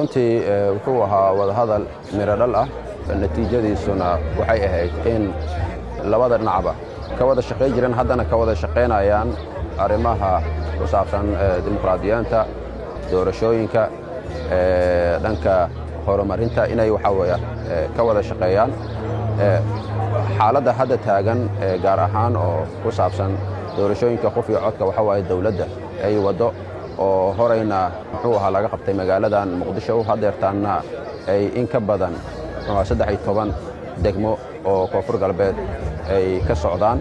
runtii wuxuu ahaa wadahadal miro dhal ah natiijadiisuna waxay ahayd in labada dhinacba ka wada shaqayn jireen haddana ka wada shaqaynayaan arrimaha ku saabsan dimuqraadiyaanta doorashooyinka dhanka horumarinta inay waxaa weeyaan ka wada shaqeeyaan xaaladda hadda taagan gaar ahaan oo ku saabsan doorashooyinka qof iyo codka waxaa waaye dawladda ay waddo oo horayna muxuu ahaa laga qabtay magaaladan muqdisho hadeertaanna ay in ka badan saddex iyo toban degmo oo koonfur galbeed ay ka socdaan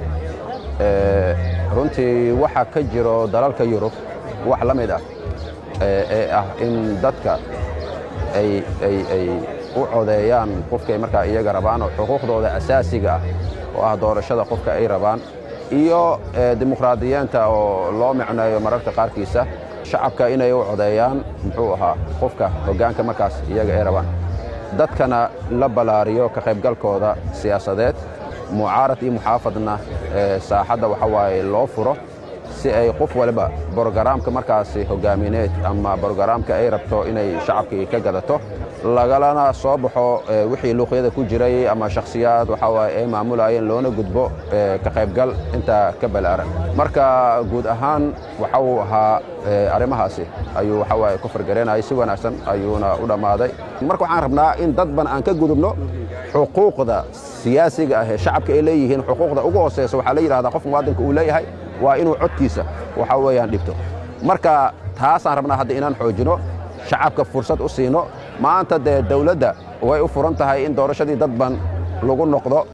runtii waxaa ka jiro dalalka yurub wax la mid ah ee ah in dadka ay u codeeyaan qofkay markaa iyaga rabaan oo xuquuqdooda asaasiga ah oo ah doorashada qofka ay rabaan iyo dimuqraadiyiinta oo loo micneeyo mararka qaarkiisa shacabka inay u codeeyaan muxuu ahaa qofka hoggaanka markaas iyaga ay rabaan dadkana la ballaariyo ka qaybgalkooda siyaasadeed mucaarad iyo muxaafadna saaxadda waxa waaye loo furo si ay qof waliba brogaraamka markaasi hoggaamineed ama brogaraamka ay rabto inay shacabkii ka gadato lagalana soo baxo wixii luuqyada ku jiray ama shakhsiyaad waxaa waaye ay maamulayeen loona gudbo ka qaybgal intaa ka balaaran marka guud ahaan waxa uu ahaa arrimahaasi ayuu waxa waaye ku fargaraynayay si wanaagsan ayuuna u dhammaaday marka waxaan rabnaa in dadban aan ka gudubno xuquuqda siyaasiga ah ee shacabka ay leeyihiin xuquuqda ugu hooseysa waxaa la yidhahdaa qof muwaadinka uu leeyahay waa inuu codkiisa waxa weeyaan dhibto marka taasaan rabnaa hadda inaan xoojino shacabka fursad u siino maanta dee dawladda way u furan tahay in doorashadii dadban lagu noqdo